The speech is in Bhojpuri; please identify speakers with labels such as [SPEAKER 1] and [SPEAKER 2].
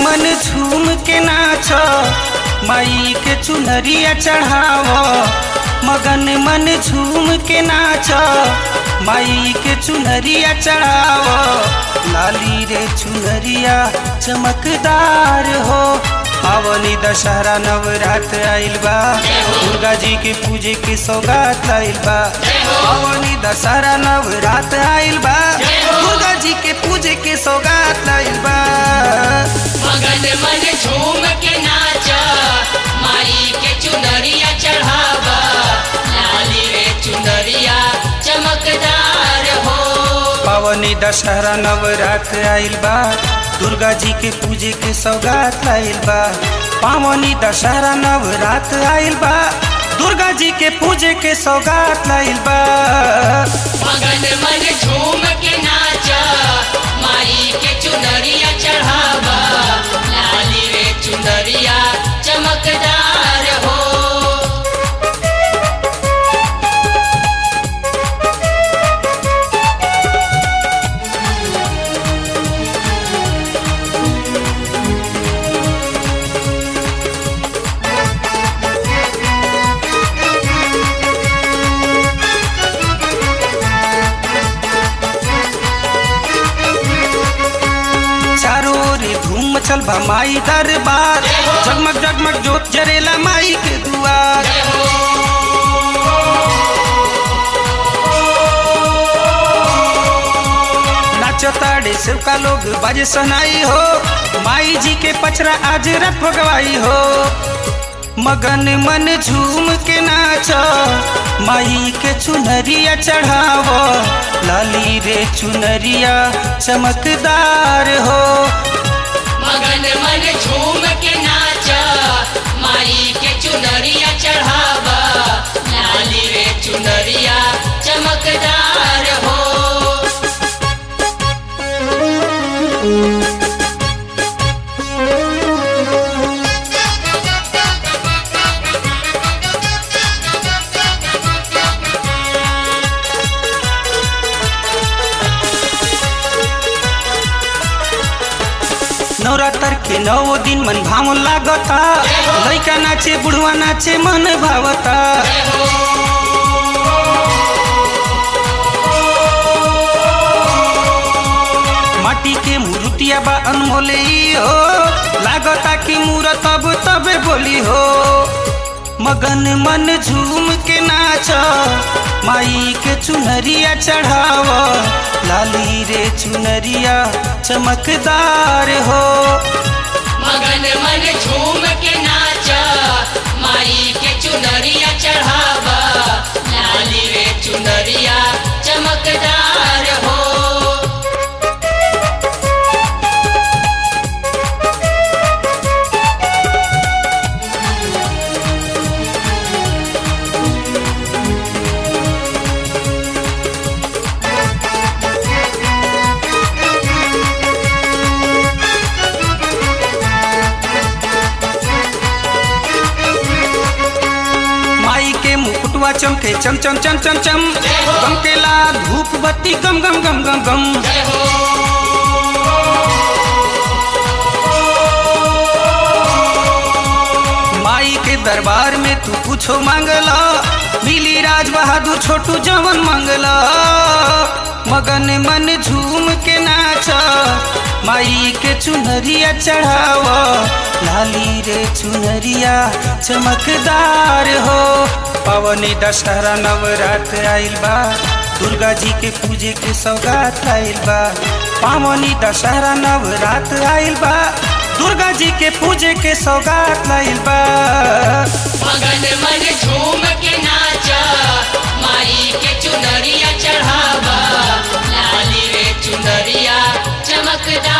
[SPEAKER 1] मन झूम के नाच माई के चुनरिया चढ़ाव मगन मन झूम के नाच माई के चुनरिया चढ़ाव लाली रे चुनरिया चमकदार हो पावनी दशहरा नवरात्र आइल बा दुर्गा जी के पूजे के सौगात आइल बा पावनी दशहरा नवरात्र आइल बा दुर्गा जी के पूजे के सौगात आइल बा
[SPEAKER 2] मगन मन झूम के नाचा माई के चुनरिया चढ़ावा लाली रे चुनरिया चमकदार हो
[SPEAKER 1] पावनी दशहरा नवरात्र आइल बा दुर्गा जी के पूजे के सौगात आइल बा पावनी दशहरा नवरात्र आइल बा दुर्गा जी के पूजे के सौगात आइल बा
[SPEAKER 2] मगन मन झूम के नाचा माई के चुनरिया चढ़ावा लाली रे चुनरिया चमकदार हो
[SPEAKER 1] चारों ओर धूम मचल बा माई दरबार जगमग जगमग जोत जरेला माई के दुआर नाचो ताड़े सबका लोग बाजे सनाई हो माई जी के पचरा आज रथ भगवाई हो मगन मन झूम के नाच माई के चुनरिया चढ़ावो लाली रे चुनरिया चमकदार हो
[SPEAKER 2] मगन मन झूम के नाचा माई के चुनरिया चढ़ावा लाली रे चुनरिया चमकदार हो
[SPEAKER 1] नवरात्र के नौ दिन मन भाव लागता लैका नाचे बुढ़वा नाचे मन भावता माटी के मूर्तिया बा अनमोले ई हो लागता कि मूरत अब तबे बोली हो मगन मन झूम के नाच माई के चुनरिया चढ़ाव लाली रे चुनरिया चमकदार हो
[SPEAKER 2] मगन मन झूम के नाचा माई के चुनरिया चढ़ावा लाली रे चुनरिया चमकदार हो
[SPEAKER 1] माई के मुकुटवा चमके चम चम चम चम चम गमकेला धूप बत्ती गम गम गम गम गम माई के दरबार में तू कुछो मांगला मिली राज बहादुर छोटू जवन मांगला मगन मन झूम के नाच माई के चुनरिया चढ़ाव लाली रे चुनरिया चमकदार हो पवनी दशहरा नवरात्र आइल बा दुर्गा जी के पूजे के सौगात आइल बा पावनी दशहरा नवरात्र आइल बा दुर्गा जी के पूजे के सौगात आइल बा
[SPEAKER 2] मगन मन झूम के नाचा माई के चुनरिया चढ़ावा लाली रे चुनरिया चमकदार